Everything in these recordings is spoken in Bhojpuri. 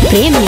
प्रेमी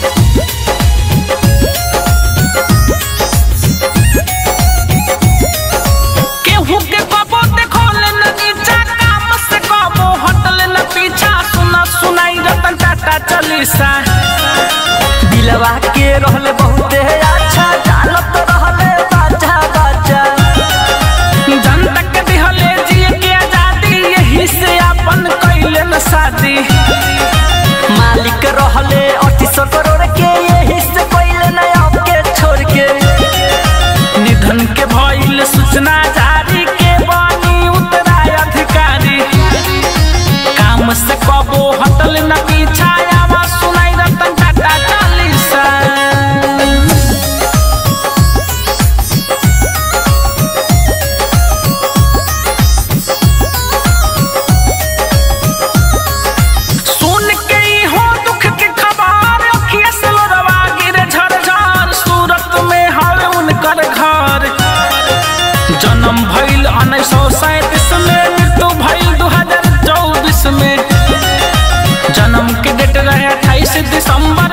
केहू के कबो देखोले न नीचा काम से कबो हटले न पीछा सुना सुनाई रतन टाटा चलीसा दिलवा के रहले बहुते अच्छा जानत रहले बाजा बाजा जनता के दिहले जिए के आजादी यही से अपन कैले न शादी मालिक रहले अठीसौ करोड़ के यही से कैले न आपके छोड़ के निधन के भइल सूचना जारी के बनी उत्तराय अधिकारी काम से कबो हटल न पीछा आवाज सुनाई रतन टाटा चालीसा सुन के ई हो दुख के खबर अखिया से लोरवा गिरे झरझर सूरत में हर उनकर घर जन्म भइल उन्नीस सौ सैंतीस में मृत्यु भइल दू हजार चौबीस में जन्म के डेट रहे अट्ठाईस दिसंबर